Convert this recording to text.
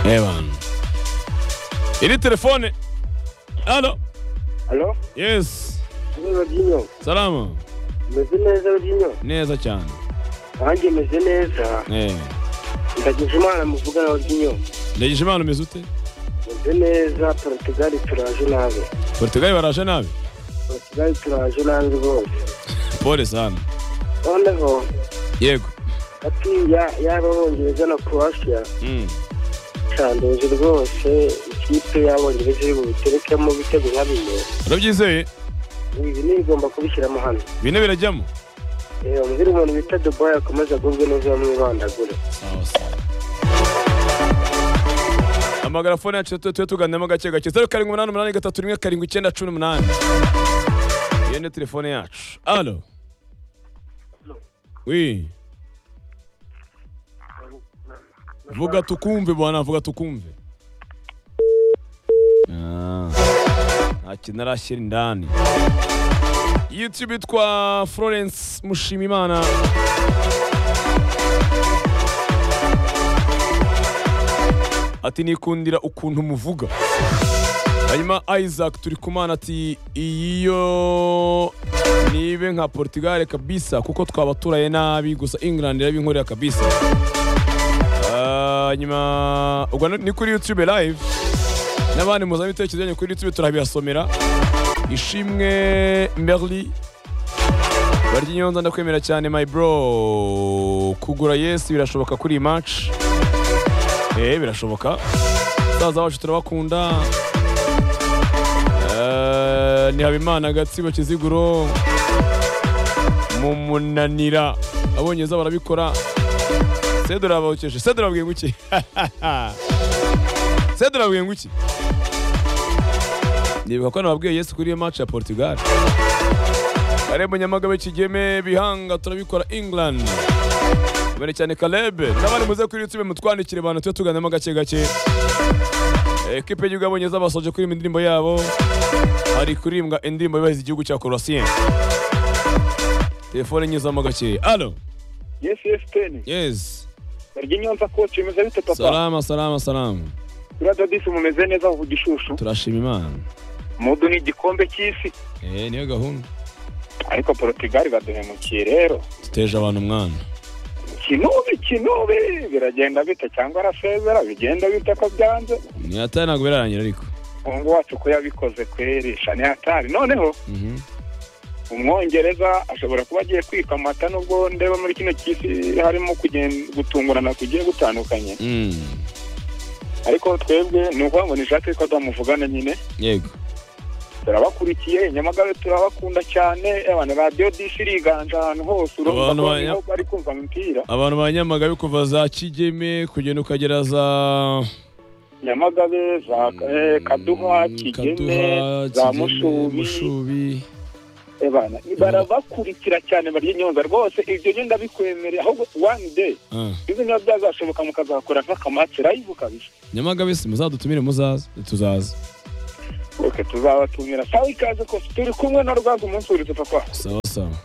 Evan. Iri telefone. Alo. Alo? Yes. Ni Rodinho. Salama. Meze neza Rodinho? Neza cyane. Nanjye meze neza. Eh. Ndagize Imana muvugana Rodinho. Ndagisha imana umeze ute? Meze neza Portugal turaje nabi. Portugal baraje nabi. Portugal turaje nabi rwose. Pole sana. Noneho Yego. ati ya- yaba Abongereza na Croatia Mm. cyandoze rwose ikipe y'Abongereza iri bubiterekemo ibitego nka bine. Urabyizeye? Ibi nigomba kubishyiramo hano. Bine birajyamo. Eh, Umubwire umuntu bita Dubai akomeze agubwe neza bamwibandagure. Sawa sawa. Amagara fone yacu tujye tuganiramo gake gake. Zeru karindwi umunani umunani gatatu rimwe karindwi icyenda cumi n'umunani. Iyo ni telefone yacu. Alo. Oui. Vuga tukumve bwana, vuga tukumve. Ah. Nta kintu arashyira indani. YouTube itwa Florence Mushimimana. ati nikundira ukuntu muvuga hanyuma isaac turi kumana ati iyo nibe nka portugal kabisa kuko twaba turaye nabi gusa england irabinkorera kabisa Ah, hanyuma ubwo ni kuri youtube live n'abandi muzana ibitekerezo byanyu kuri youtube turabibasomera ishimwe merli barya inyonza ndakwemera cyane my bro kugura yesi birashoboka kuri iyi match Eh birashoboka. Basaza bacu turabakunda. Eh ni Habimana Gatsibo Kiziguro mu munanira. Abonye za barabikora. Sedora bawukeje. Sedora bwiye nguki. Sedora bwiye nguki. Nibuka ko nababwiye Yesu kuri iyo match ya Portugal. Karebo Nyamagabe Kigeme Bihanga turabikora England. Mbere cyane Caleb n'abandi muze kuri YouTube mutwandikire abantu tujye tuganamo gake gake ekipe y'igihugu y'abongereza basoje kuririmba indirimbo yabo hari kuririmba indirimbo yubahiriza igihugu cya Croatia telefone nyuzamo gake alo Yes, yes, ten. yes Barya inyonza koci bimeze bite papa? salama salama salama Buriya Dodisi mumeze neza vuga ishushu. turashima imana Mudu ni igikombe cy'isi. eh niyo gahunda Ariko Portugal baduhemukiye rero. duteje abantu umwana Kinube, kinube. Biragenda bite cyangwa arasezera? Bigenda bite ko byanze? ntiyataye ntabwo birarangira ariko Umuhungu wacu ko yabikoze kweri. Shani hatari. Noneho Mhm. umwongereza ashobora kuba agiye kwika amata nubwo ndeba muri kino cy'isi harimo kugenda gutungurana kugiye gutandukanye. Mm. Ariko twebwe ni ukuvuga ngo nishake ko twamuvugana nyine. yego turabakurikiye nyamagabe turabakunda cyane abantu radiyo dishi iriganje ahantu hose urumva Abantu ko banya- niho bari kumva umupira abantu ba nyamagabe kuva za kigeme kugenda ukagera za nyamagabe za eh, kaduha kigeme Kaduha, za Kigeme, mushubi mushubi Eh, bana, barabakurikira cyane barya inyonza rwose ibyo nyine ndabikwemereye ahubwo one day Ah. izo nyine byazashoboka mukazakora nk'akamatsi live kabisa nyamagabe si muzadutumire muzaza tuzaza ok tuzabatumira sawa ikaze kose turi kumwe na rwanda umunsi wurize papa sawa sawa